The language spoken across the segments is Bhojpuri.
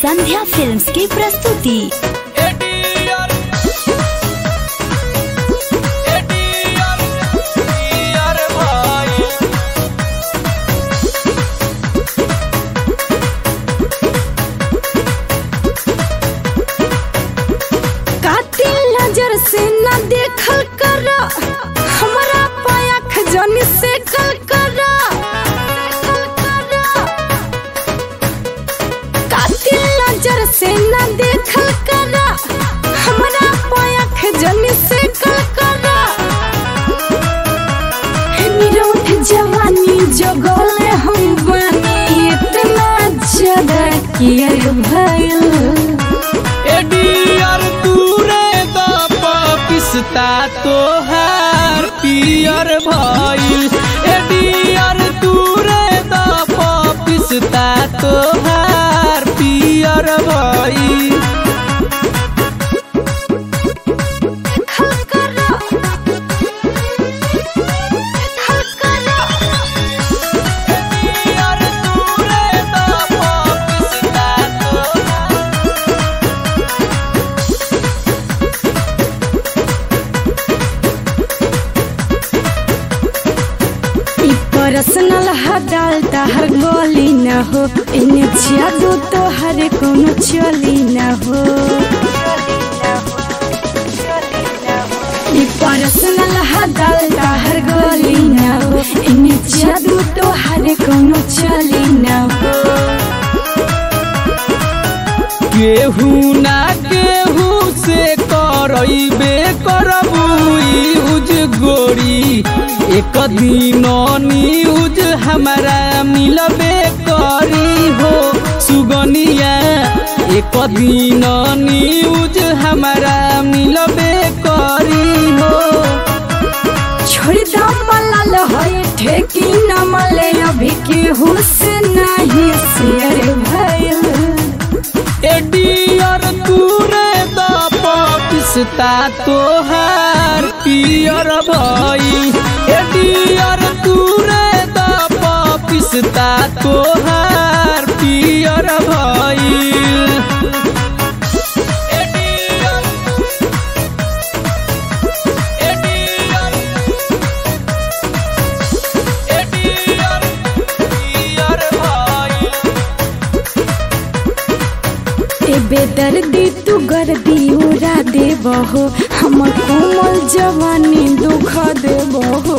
संध्या फिल्म्स की प्रस्तुति एडीआर एडीआर एडीआर भाई कातिल नजर से न देखल कर हमरा पायख जन से कल कर कातिल नजर से न देखल कर हमरा पायख जन से कल कर निरोध जवानी जगल हम बनी इतना ज्यादा कियर भयल एडीआर तूरे द पिस्ता तोहार पियर भइल एडीआर तूरे द पिस्ता तोहार पियर भइल एडीआर तूरे द पिस्ता तोहार ई पर्सनल हटाल हर गोली न हो इन्हें जादू तो हर कोनो चली न हो ई पर्सनल हटाल हर गोली न हो इन्हें जादू तो हर कोनो चली न हो केहू ना केहू से करैबे करबू यूज गोरी एक दिन न्यूज हमारा मिलबे करी हो सुगनिया एक दिन न्यूज हमारा मिलबे करी हो छोड़ दो मलाल होए ठेकी न मले अभी केहू से नहीं शेयर भयल एडियर तूरे द पिस्ता तोहार पियर भई एडियर तूरे द पिस्ता तोहार पियर भई एडियर एडियर एडियर पियर भई ए बेदर्दी तू गर्दी उड़ा देबहो हमर कोमल जवानी दुख देबहो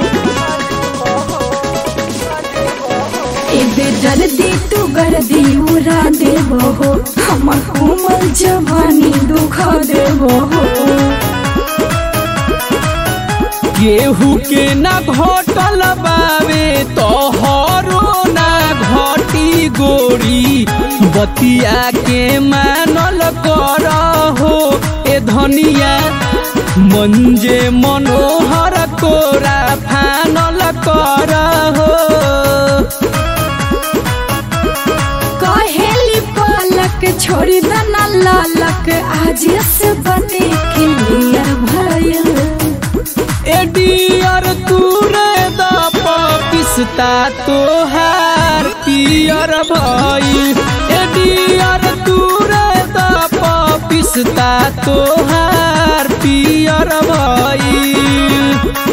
ए बेदर्दी तू गर्दी उड़ा देबहो हमर कोमल जवानी दुख देबहो केहू के ना घटल बावे तोहरो ना घटी गोरी बतिया के मानल कर हो ए धनिया मंजे मनोहर कोरा फानल कर हो कहेली पालक छोड़ी दना लालक आज से बने क्लियर भयल एडियर तूरे द पिस्ता तोहार पियर भई एडियर तूरे द पिस्ता तोहार पियर भई